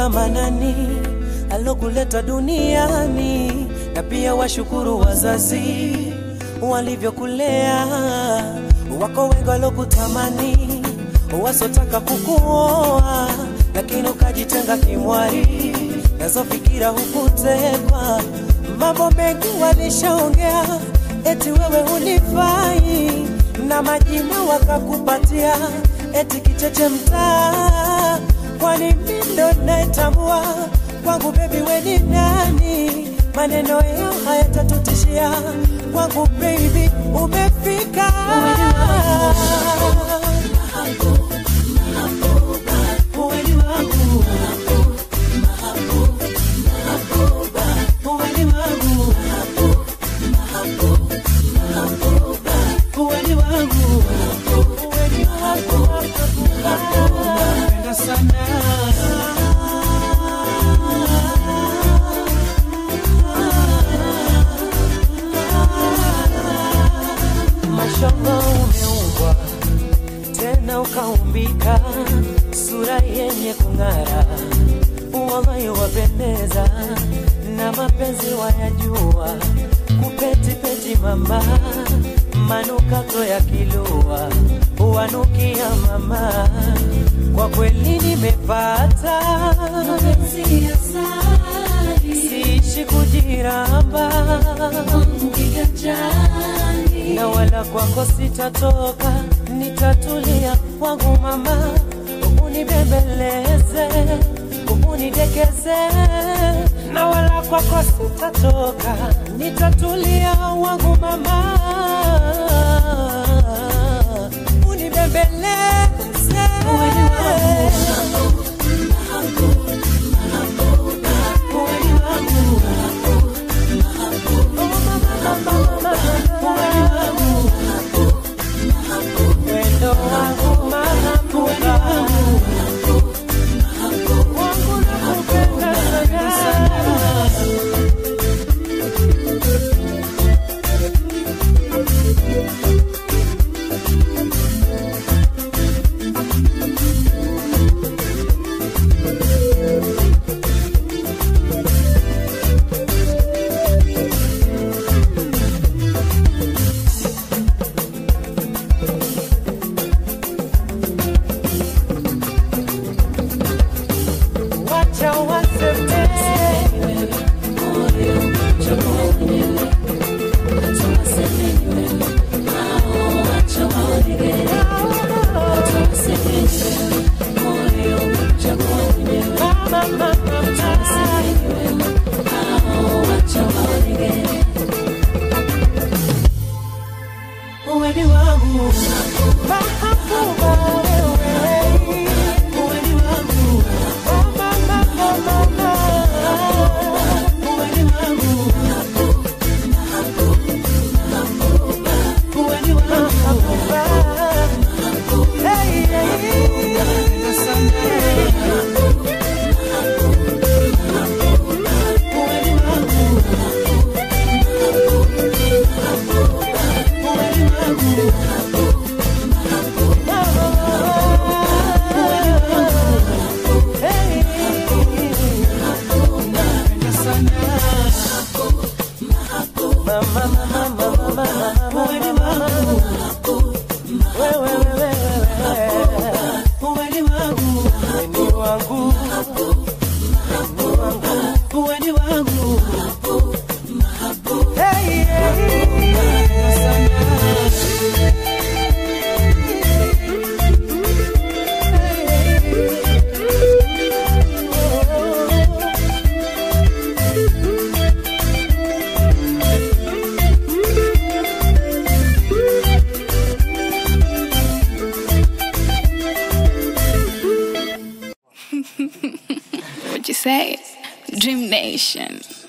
Mola Manani alokuleta duniani, na pia washukuru wazazi walivyokulea. Wako wengi walokutamani, wasotaka kukuoa, lakini ukajitenga kimwari, nazo fikira hukutekwa. Mambo mengi walishaongea, eti wewe hunifai, na majina wakakupatia, eti kicheche mtaa. Kwani mimi ndo naitambua kwangu, bebi we ni nani? Maneno yao hayatatutishia kwangu, baby umefika. Uweni wangu. Uweni wangu. Uweni wangu. Uweni wangu. Napenda sana. Mashallah umeumbwa tena ukaumbika, sura yenye kung'ara, wallahi wapendeza, na mapenzi wayajua, kupetipeti mama, manukato ya kilua, wanukia mama, kwa kweli nimepata mapenzi ya sali siishi kujiramba wangu kiganjani na wala kwako sitatoka, nitatulia kwangu mama, unibembeleze, unidekeze, na wala kwako sitatoka, nitatulia wangu mama, unibembeleze. Uweni wangu. Oh, mama, mama, mama, uweni wangu. Wendo wangu mahambuka wangu nakupenda sana wacha waseme mama mama uweni wangu mahabuba wewe uweni wangu mama mama mama uweni wangu uweni wangu hey hey uweni wangu uweni wangu Hey, What you say? Dream Nation.